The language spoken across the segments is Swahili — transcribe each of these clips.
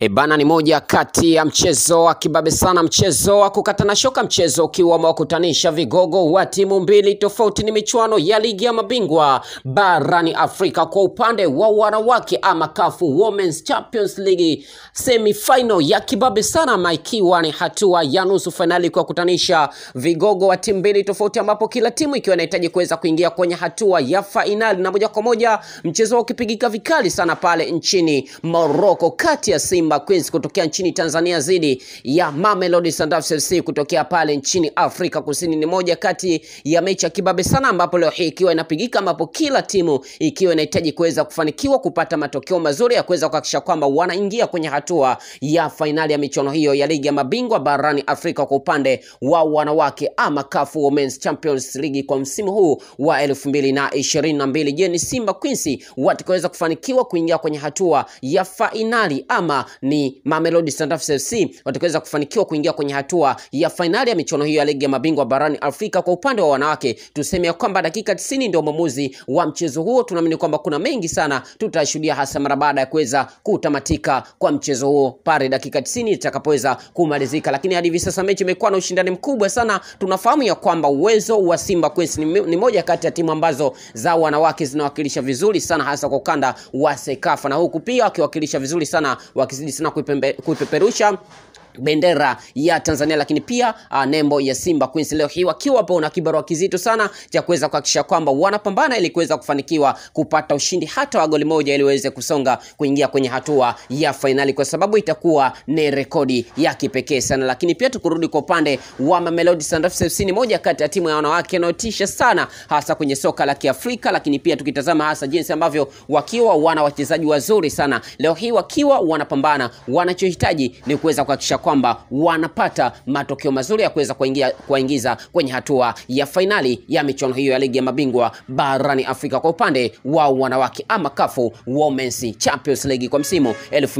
E bana, ni moja kati ya mchezo wa kibabe sana, mchezo wa kukatana shoka, mchezo ukiwa umewakutanisha vigogo wa timu mbili tofauti. Ni michuano ya ligi ya mabingwa barani Afrika kwa upande wa wanawake, ama CAF Women's Champions League semi-final ya kibabe sana, ama ikiwa ni hatua ya nusu fainali kuwakutanisha vigogo wa timu mbili tofauti, ambapo kila timu ikiwa inahitaji kuweza kuingia kwenye hatua ya fainali, na moja kwa moja mchezo ukipigika vikali sana pale nchini Morocco kati ya Simba Queens kutokea nchini Tanzania dhidi ya Mamelodi Sundowns FC kutokea pale nchini Afrika Kusini. Ni moja kati ya mechi ya kibabe sana, ambapo leo hii ikiwa inapigika, ambapo kila timu ikiwa inahitaji kuweza kufanikiwa kupata matokeo mazuri ya kuweza kuhakikisha kwamba wanaingia kwenye hatua ya fainali ya michuano hiyo ya ligi ya mabingwa barani Afrika kwa upande wa wanawake ama CAF Women's Champions League kwa msimu huu wa elfu mbili na ishirini na mbili. Je, ni Simba Queens watakaweza kufanikiwa kuingia kwenye hatua ya fainali ama ni Mamelodi Sundowns FC watakaweza kufanikiwa kuingia kwenye hatua ya fainali ya michuano hiyo ya ligi ya mabingwa barani Afrika. Kwa upande wa wanawake, tuseme ya kwamba dakika 90 ndio mwamuzi wa mchezo huo. Tunaamini kwamba kuna mengi sana tutashuhudia, hasa mara baada ya kuweza kutamatika kwa mchezo huo pale dakika 90 itakapoweza kumalizika. Lakini hadi hivi sasa mechi imekuwa na ushindani mkubwa sana. Tunafahamu ya kwamba uwezo wa Simba Queens ni, ni moja kati ya timu ambazo za wanawake zinawakilisha vizuri sana hasa kwa ukanda wa Sekafa, na huku pia wakiwakilisha vizuri sana wakizidi sana kuipembe- kuipeperusha bendera ya Tanzania lakini pia uh, nembo ya Simba Queens leo hii wakiwa hapo na kibarua kizito sana cha kuweza kuhakikisha kwamba wanapambana ili kuweza kufanikiwa kupata ushindi hata wa goli moja ili waweze kusonga kuingia kwenye hatua ya fainali, kwa sababu itakuwa ni rekodi ya kipekee sana. Lakini pia tukurudi kwa upande wa Mamelodi Sundowns FC, ni moja kati ya timu ya wanawake inayotisha sana hasa kwenye soka la Kiafrika, lakini pia tukitazama hasa jinsi ambavyo wakiwa wana wachezaji wazuri sana leo hii wakiwa wanapambana, wanachohitaji ni kuweza kuhakikisha kwamba wanapata matokeo mazuri ya kuweza kuingia kuwaingiza kwenye hatua ya fainali ya michuano hiyo ya ligi ya mabingwa barani Afrika kwa upande wa wanawake ama CAF Women's Champions League kwa msimu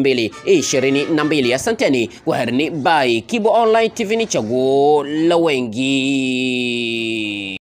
2022. Asanteni, kwaherini, bye. Kibo Online TV ni chaguo la wengi.